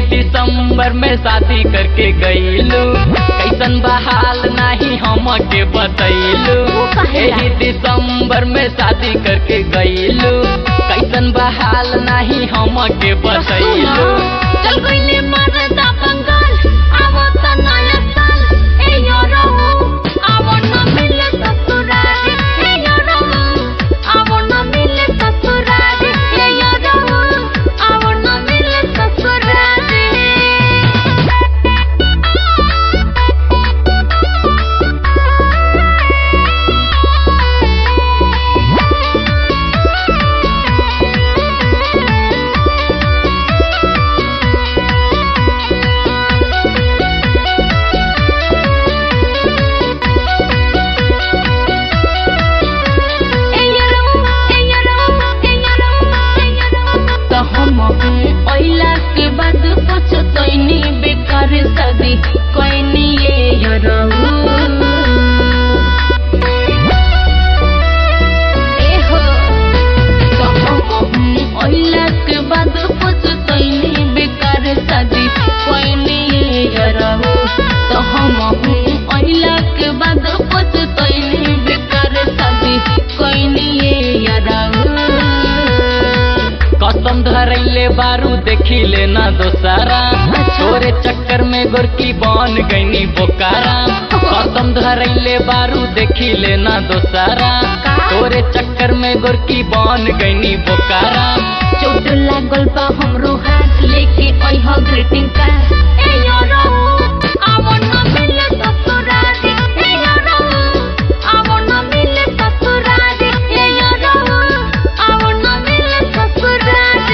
दिसंबर में शादी करके गईलू कैसन बहाल नाही हम के बतैलू वो काहेला? एही दिसंबर में शादी करके गईलू कैसन बहाल नाही हम के बतैलू चल गईले मरदा बंगाल आवो त नया साल ए यो रहू आवो न मिले ससुराल ए यो रहू आवो न मिले ससुराल ए यो रहू आवो न मिले ससुराल त हम ओइला के बाद पछतैनी बेकार शादी कैनी ये यरहु ए हो त हम ओइला के बाद पछतैनी बेकार शादी कैनी ये यरहु त हम ओइला के बाद पछतैनी बेकार शादी कैनी ये यरहु कसम धरैले बारू देखिले ना दोसारा तोरे चक्कर में गोरकी बन गईनी बोकारा कसम धरैले बारू देखिले ना दोसारा तोरे चक्कर में गोरकी बन गईनी बोकारा चोट लागल बा हमरो हाथ लेके अइह ग्रीटिंग कार्ड ए यो रहू आवो न मिले ससुराल ए यो रहू आवो न मिले ससुराल ए यो रहू आवो न मिले ससुराल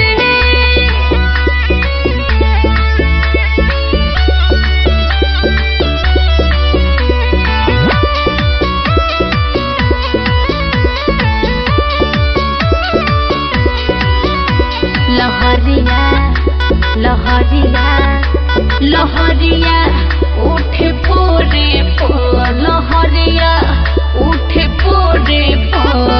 लहरिया लहरिया लहरिया उठे पोरे पो लहरिया उठे पोरे पो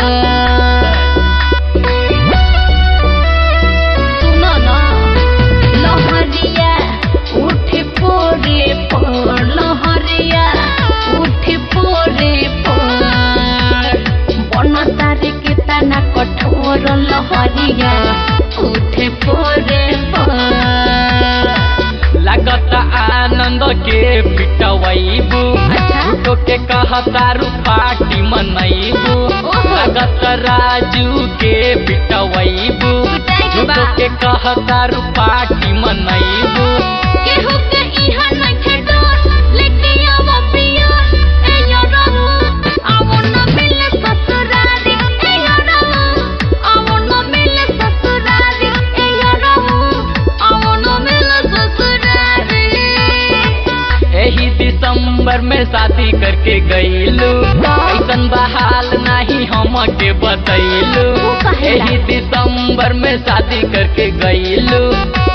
सुनो ना लहरिया उठे पोरे पो लहरिया उठे पोरे पो बन तारे के तना कठोर लहरिया उठे पोरे पो लागत आनंद के पिटवैबू अच्छा। झूठो के कहतारू पार्टी मनैबू ओहो। लागत राजू के पिटवैबू पिटाई के बा। झूठो के कहतारू पार्टी मनैबू केहू के इहा नइखे डर, लेके आवो पियर, ए यो रहू, आवो न मिले ससुरारी, ए यो रहू, आवो न मिले ससुरारी, ए यो रहू, आवो न मिले ससुरारी। एही दिसंबर में शादी करके गईलू कैसन बहाल नाही हम के बतैलू वो काहेला? एही दिसंबर में शादी करके गईलू